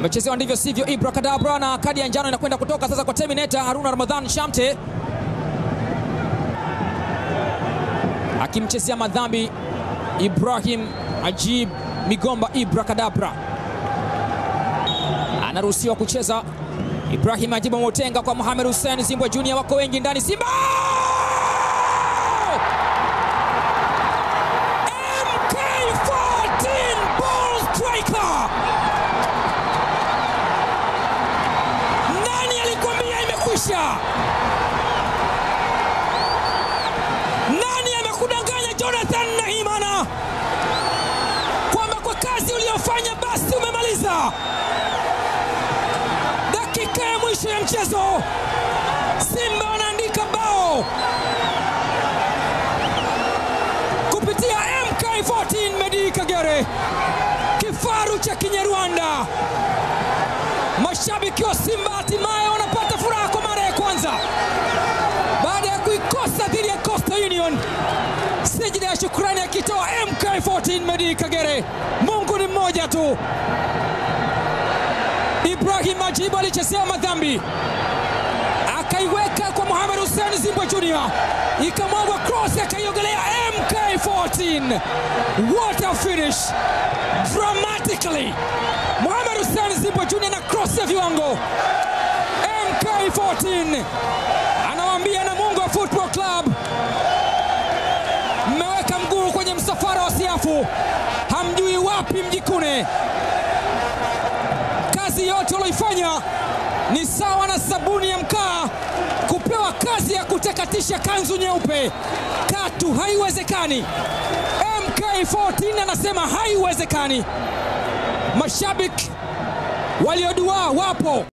amechezewa ndivyo sivyo. Ibra Kadabra na kadi ya njano inakwenda kutoka sasa kwa Terminator Haruna Ramadhan Shamte akimchezea madhambi Ibrahim Ajib Migomba. Ibra Kadabra anaruhusiwa kucheza. Ibrahim Ajibu Motenga kwa Mohamed Hussein Zimbwe Junior, wako wengi ndani. Simba MK14 ball striker. Nani alikwambia imekwisha? Nani amekudanganya Jonathan Nahimana kwamba kwa kazi uliyofanya basi umemaliza? Dakika ya mwisho ya mchezo, Simba wanaandika bao kupitia MK14 Medi Kagere, kifaru cha Kinyarwanda. Mashabiki wa Simba hatimaye wanapata furaha kwa mara ya kwanza baada ya kuikosa dhidi ya Coastal Union. Sijida ya shukrani akitoa MK14 Medi Kagere. Mungu ni mmoja tu. Ibrahim Majibu alichezea madhambi akaiweka kwa Mohamed Hussein Zimbwe Junior, ikamwagwa cross, akaiogelea MK14. What a finish dramatically! Mohamed Hussein Zimbwe Junior na cross ya viwango. MK14 anawaambia Namungo Football Club, mmeweka mguu kwenye msafara wa siafu, hamjui wapi mjikune. Kazi yote walioifanya ni sawa na sabuni ya mkaa kupewa kazi ya kutakatisha kanzu nyeupe. Katu haiwezekani. MK14 anasema haiwezekani. Mashabiki walioduaa wapo.